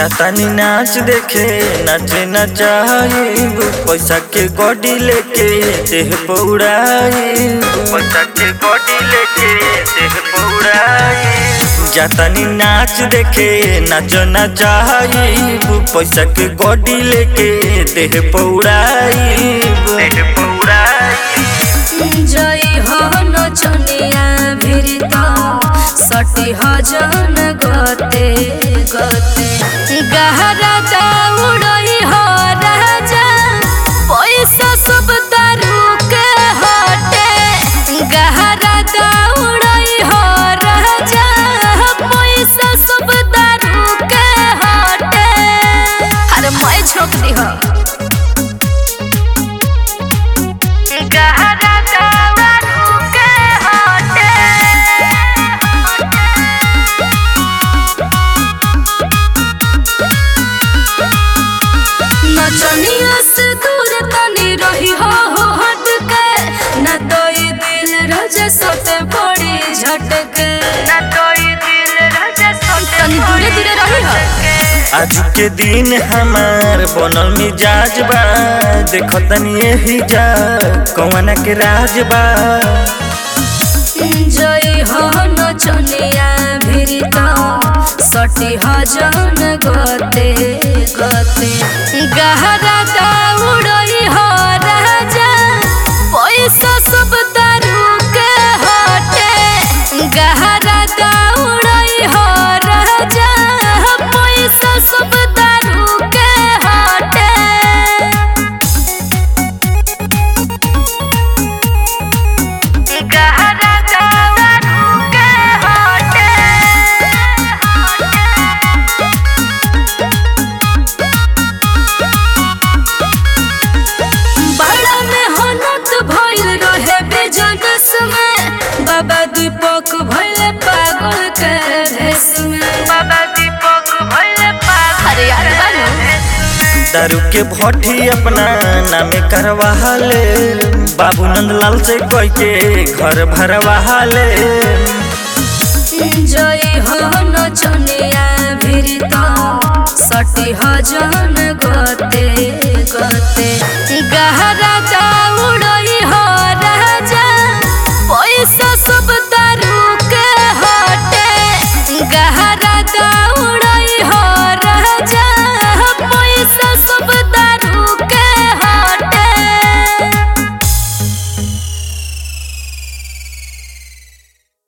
जातानी नाच देखे नाचे नचाइब पैसा के गोडी लेके देह पौड़ाइब पैसा के गोडी लेके देह पौड़ाइब जातानी नाच देखे नाच नचाइब पैसा के गोडी लेके देह पौड़ाइब देह पौड़ाइब जय हो नचनिया भिरत सटी हजन गते गते गहरा दौड़ई हो राजा पैसा सब तारू के हटे गहरा दौड़ई हो राजा पैसा सब तारू के हटे अरे मैं छोकरी हो गहरा दारू के हटे नचनिया से दूर तनी रही हो हो हट के न तो ये दिल रजे सोते पड़ी झटके न तो ये दिल रजे सोते तनी दूरे दूरे रही हो आज के दिन हमार बनल मिजाज बा देखो तनी यही जा कौन के राज बा जय हो नचनिया भिरत सटी हजन गते गते गहरा दौड़ई हो राजा पैसा सब तारू के हटे गहरा दौड़ई हो राजा पैसा सब तारू के हटे गहरा दारू के हटे बड़ा मेहनत भइल रहे बिजनेस में बाबा दीपक भइल पागल के भेष में बाबा दीपक भइल पागल अरे यार बाबू दारू के भट्टी अपना नामे करवा ले बाबू नंदलाल से कह के घर भरवा ले जय हो नचनिया भिरत सटी हजन गते गते गहरा